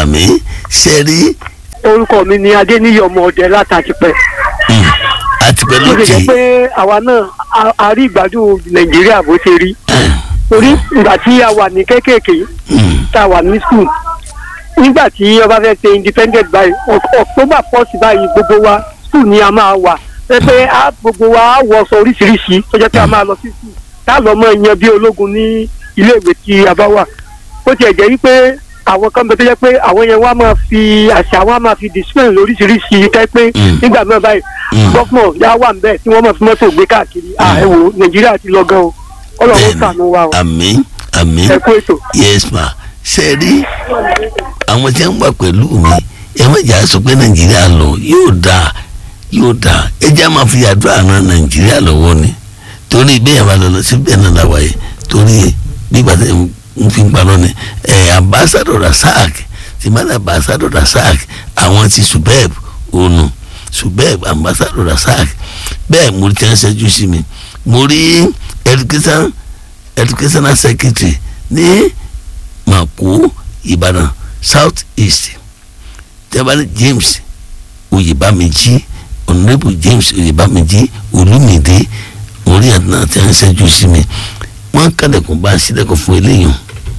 àmì ṣe rí orúkọ mi ni adéníyí ọmọ ọdẹ látàtìpẹ mm, àtìpẹ́ ó lè lókè jẹ́ pé àwa náà a- a rí ìgbádùn nàìjíríà bó ṣe rí torí ìgbà tí a wà ní kéékèèké Mm, tá a wà ní skul nígbà tí ọba fẹ́ ṣe independent báyìí Oc- october first báyìí gbogbo wa skul ni a máa wà pé pé a gbogbo wa á wọṣọ oríṣiríṣi tó jẹ́ pé a máa lọ sí skul tá a lọ mọ ìyẹn bí ológun ní iléèwé tí a bá wà ó tiẹ̀ jẹ́ wípé àwọn kan bẹ tó jẹ́ pé àwọn yẹn wá máa fi àṣà wọn máa fi discipline lóríṣiríṣi tẹ́ pé Mm. nígbà náà báyìí Mm. gọ́fúnọ̀ yá wà ń bẹ̀ tí wọ́n máa fi mọ́tò gbé káàkiri à ẹ wò nàìjíríà ti lọ gan o ọlọ́run bẹ́ẹ̀ni ṣàánú wa o àmì àmì ẹ kú ètò. yes ma ṣe rí àwọn tí wọ́n wà pẹ̀lú mi ẹ má jà sọ pé nàìjíríà lọ yóò dáa yóò dáa ẹ jẹ́ máa fi àdúrà ran nàìjíríà lọ́wọ́ ni torí bẹ́ẹ̀ bá lọ lọ sí bẹ́ẹ̀ náà làwà yìí torí nígbà tí n fi ń parọ́ ni ẹ̀ ambassador rasak ti má dà ambassador rasak àwọn ti subeb ònu subeb ambassador rasak bẹ́ẹ̀ mo ti ń ṣẹ́jú sí mi mo rí education educational secretary ní mako ìbàdàn south east tẹ́bálẹ̀ james oyèbámẹ́jì honourable james oyèbámẹ́jì olùmìdé orí àdúrà tí a ń ṣẹ́jú sí mi wọ́n kàlẹ̀kùn bá a sílẹ̀kùn fún eléyìí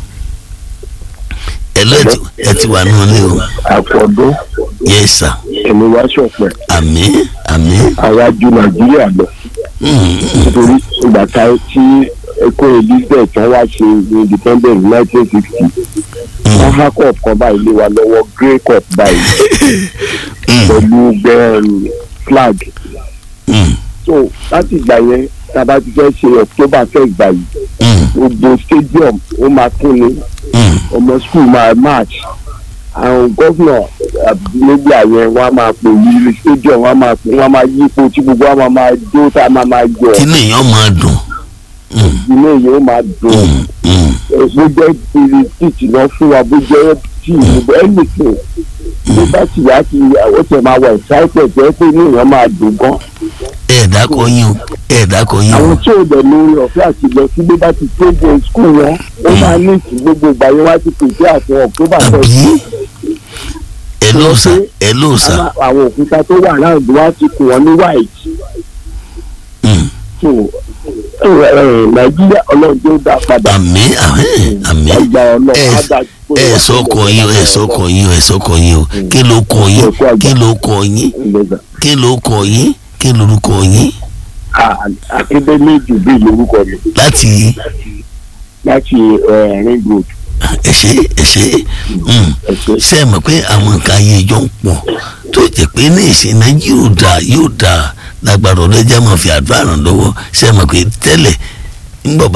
ẹ lọ ẹ ti wà nínú ilé o àfọdún yes sir ẹni wá ṣọpẹ àmín àmín àwa ju nàìjíríà lọ Mm, mm, nítorí ìgbà tá tí ẹkọ elizabeth wọn wá ṣe independent nineteen sixty wọn há cup kan báyìí lé wa lọ́wọ́ grey cup báyìí mm, pẹ̀lú bẹ́ẹ̀ flag mm, so láti ìgbà yẹn tá a bá ti fẹ́ ṣe october first báyìí mm, gbogbo stadium ó máa kún ni mm. ọmọ school máa march àwọn gómìnà níbi àyẹn wọn a máa pè yí stadium wọn a máa pè wọn a máa yípo tí gbogbo wọn a máa jó tá a máa máa yọ kí ni èèyàn máa dùn Mm, inú èyí ó máa dùn mm, mm, bó jẹ́ ìrì tíìtì náà fún wa bó jẹ́ tíì bó anything bó bá sì yá kí àwọn tẹ̀ máa wà excited jẹ́ pé inú èèyàn máa dùn gan ẹ dákọ yín o ẹ dákọ yín o àwọn tí ò dẹ̀ lórí ọ̀fẹ́ àti lọ sí bó bá ti tó jẹ skul wọn ó máa ní ìtì gbogbo ìgbà yẹn wá ti pèsè àti october first àbí ẹ ló sà ẹ ló sà àwọn- àwọn òkúta tó wà láàbù wá ti kù wọn ní white Mm, so ẹ, ẹ, nàìjíríà ọlọ́run tó dá padà àmì àmì àmì ọgbà ọlọ́run ẹ á dá ẹ sọkọ yín o ẹ sọkọ yín o ẹ sọkọ yín o kí ló kọ yín kí ló kọ yín ìgbésà kí ló kọ yín kí lorúkọ yín akademi jubi lórúkọ mi láti láti ẹ, ring road ẹ ṣe ẹ ṣe mm, ẹsẹ ṣe é mọ̀ pé àwọn nǹkan ayé ìjọ ń pọ̀ tó jẹ́ pé ní ìsìn náà yóò dáa yóò dáa lágbára ọlọ́jà máa fi àdúrà ràn lọ́wọ́ ṣe é mọ̀ pé tẹ́lẹ̀ ńgbọ̀ bá